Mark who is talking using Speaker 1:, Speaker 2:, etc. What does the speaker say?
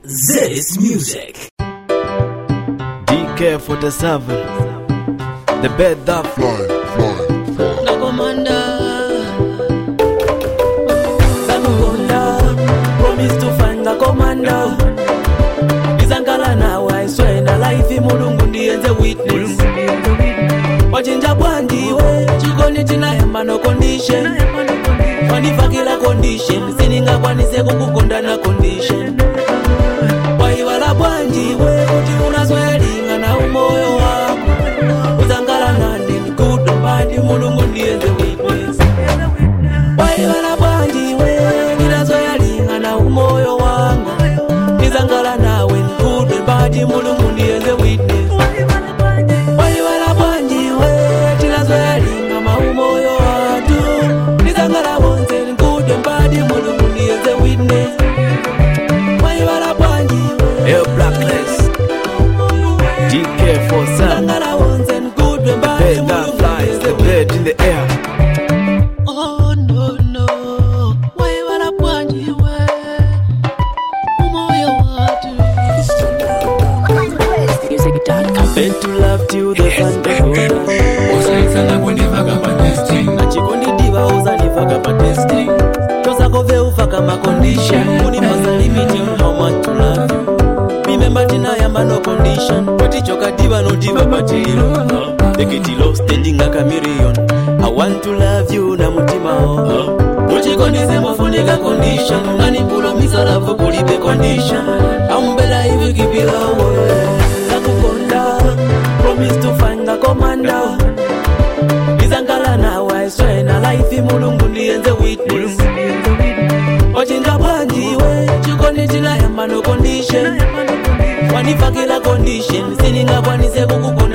Speaker 1: This music.
Speaker 2: DK47 The bed that
Speaker 3: fly, fly.
Speaker 4: Nakomanda Samukonda Promise to find the commander Nizangala nawe I swear na life mulungu ndiyenze witness wachinja bwanjiwe chikondi chinayamba no condition wanifakila condition siningakwanise kukukonda na condition waiwala bwanjiwe kuti unaswelinga na umoyo wako uzangala nandi nikudo mbandi mulungu ndiyenze witness waiwala bwanjiwe ndinazoyalinga na umoyo wangu nizangala nawe nikudo mbandi mulungu ndiyenze witness waiwala bwanjiwe tinazoyalinga maumoyo watu nizangala bonse nikudo mbandi mulungu ndiyenze witness waiwala bwanjiwe
Speaker 2: Air Blacklist DK47
Speaker 4: nizangala bonse nikudo mbandi
Speaker 2: Bed that
Speaker 4: mulungu
Speaker 2: flies The
Speaker 4: ndiyenze
Speaker 2: bed in the air
Speaker 4: Oh no no, waiwala bwanjiwe umoyo watu Meant to love till the sun goes
Speaker 1: Usanisana kunifaka pa testing.
Speaker 4: achikondidiva uzandifaka pa testing tosakove ufaka macondition unipasa limiti how much to love you remember tinayamba no condition patichokadiva nodiva patilo ekitilo standing aka million i want to love you na mutimao muchikondise mufunika condition unanipulomisa lavu kulibe condition ambela hivi kipilawe nakukonda promise to find the commander izangala nawe I swear na life mulungu ndiyenze witness wachinja bwanjiwe chikondi chinayamba no condition wanifakila condition siningakwanise kukukonda